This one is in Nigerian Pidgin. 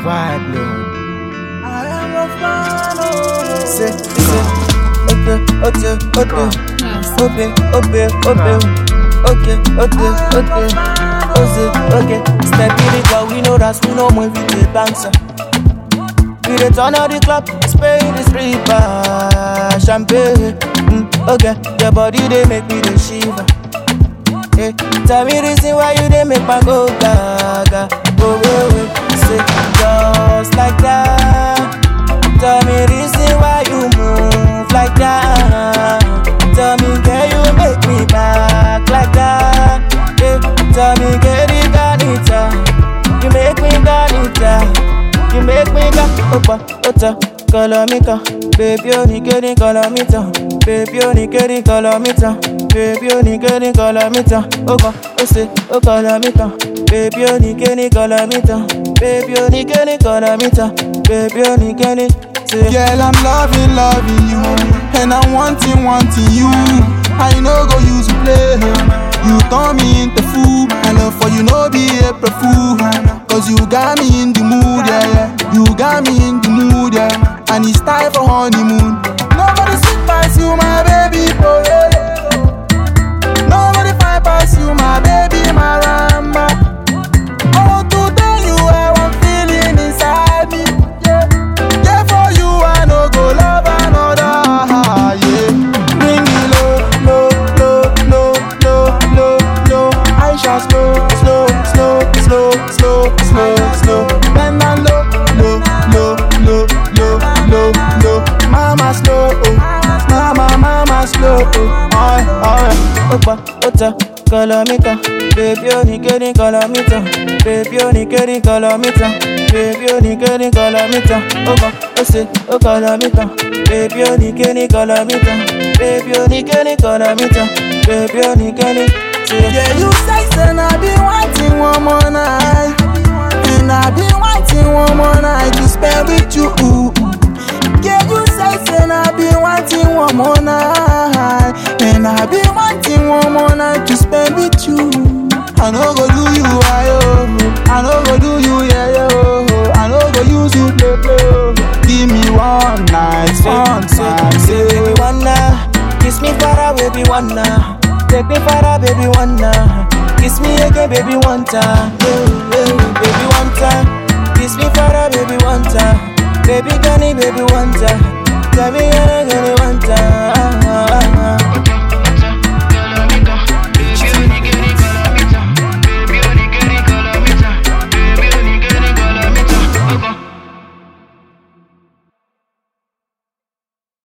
vibe, Lord. I am a fan, oh. Say, say, okay, okay, okay, okay, okay, okay, okay, okay, okay, okay, okay. Step in the club, we know that's we know when we dey bounce. We dey turn out the club, spray the stripper, champagne. Mm, okay, your body they make me the shiver. Hey, tell me reason why you dey make my go gaga. Oh, wait, wait, say just like that. Tell me reason why you move like that. Tell me can you make me back like that? Yeah. Tell me can you got it uh. You make me got it uh. You make me got opa ota colomita. Baby only getting colomita. Baby only getting colomita. Baby only getting colomita. Opa ose o colomita. Baby only getting colomita. Baby only getting colomita. Baby only getting say Girl, I'm loving, loving you. And I'm wanting, wanting you. I know go use you play. You turn me into fool. I love for you, no be April fool. Cause you got me in the mood, yeah, yeah. You got me in the mood, yeah. And it's time for honeymoon. Nobody sweet past you, my baby, oh yeah. Nobody fine past you, my baby, my ramba. I want to tell you how I'm feeling inside me. Yeah, yeah for you I no go love another. Yeah, bring it low, low, low, low, low, low, low. I shall slow, slow, slow, slow, slow, slow, slow. Bend down low, low, low, low, low, low, low. Mama slow, oh, mama, mama slow, oh. Alright, alright. Opa, ota, colomita. Baby, only getting colomita. Baby, only getting colomita. Baby, only getting colomita. Opa, ose, o colomita. Baby, only getting colomita. Baby, only getting colomita. Baby, only getting. Say, Yeah, you sex and I be wanting one more night. And I be wanting one more night to spend with you. Yeah, you sex and I be wanting one more night. And I be wanting one more night to spend with you. I no go do you, I oh. I no go do you, yeah, yo. I no go use you, play, play. oh. Give me one night, one say, time, say, say. baby, wanna kiss me far away, baby, wanna take me far away, baby, wanna kiss me again, baby, one time, yeah, yeah, baby, one time, kiss me far away, baby, one time, baby, can baby, one time, tell me again, one time.